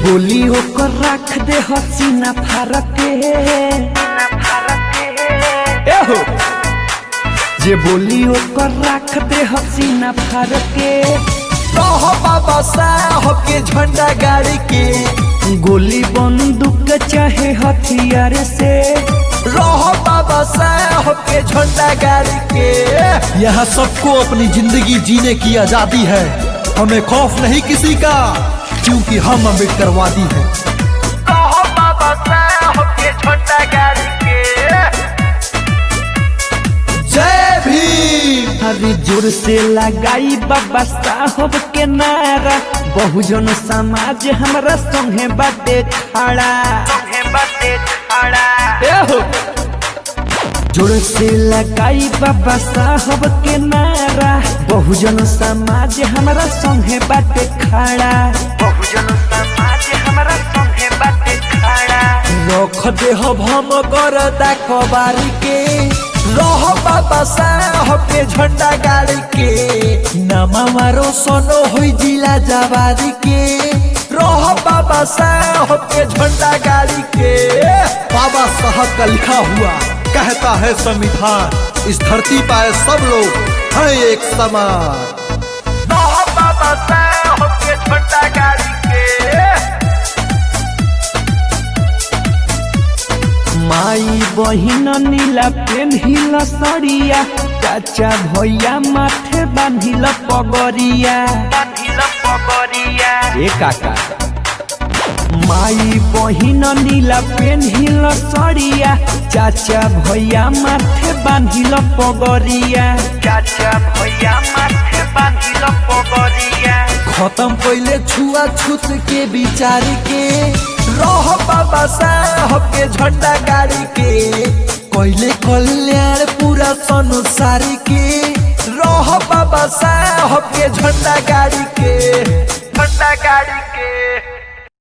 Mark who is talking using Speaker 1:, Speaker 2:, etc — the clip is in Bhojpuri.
Speaker 1: बोली ओकर रख दे हसीना फारक के एहो जे बोली ओकर रख दे हसीना फारक के
Speaker 2: रह बाबा साहब के झंडा गाड़ी के
Speaker 1: गोली बंदूक चाहे हथियार से
Speaker 2: रह बाबा साहब के झंडा गाड़ी के
Speaker 3: यहाँ सबको अपनी जिंदगी जीने की आजादी है हमें खौफ नहीं किसी का क्योंकि हम अम्बेडकरवादी हैं
Speaker 2: रह बाबा साहब के झंडा गाड़ी के जय भीम
Speaker 1: हरी जोर से लगाई बाबा साहब के नारा बहुजन समाज हमरा संगे बाटे खड़ा एहो जोर से लगाई बाबा साहब के नारा बहुजन समाज हमरा संगे बाटे खड़ा बहुजन समाज हमरा संगे बाटे खड़ा
Speaker 2: रख दे हम कर कबारी के रह बाबा साहब के झंडा गाड़ी के नामा मारो सोनो हुई जिला जवारी के रह बाबा साहब के झंडा गाड़ी के
Speaker 3: बाबा साहब का लिखा हुआ कहता है संविधान इस धरती पर सब लोग हैं एक समान
Speaker 2: रह बाबा साहब के झंडा गाड़ी के
Speaker 1: माई बहिन नीला पेन्हिल सड़िया चाचा भैया माथे बांधिल पगरिया बांधिल पगरिया ए काका माई बहिन नीला पेन्हिल सड़िया चाचा भैया माथे बांधिल पगरिया चाचा भैया माथे बांधिल पगरिया
Speaker 2: खत्म पहले छुआ छूत के विचार के रह बाबा साहब के झंडा गाड़ी के कोयले कल्याण पूरा संसार के रह बाबा साहब के झंडा गाड़ी के झंडा गाड़ी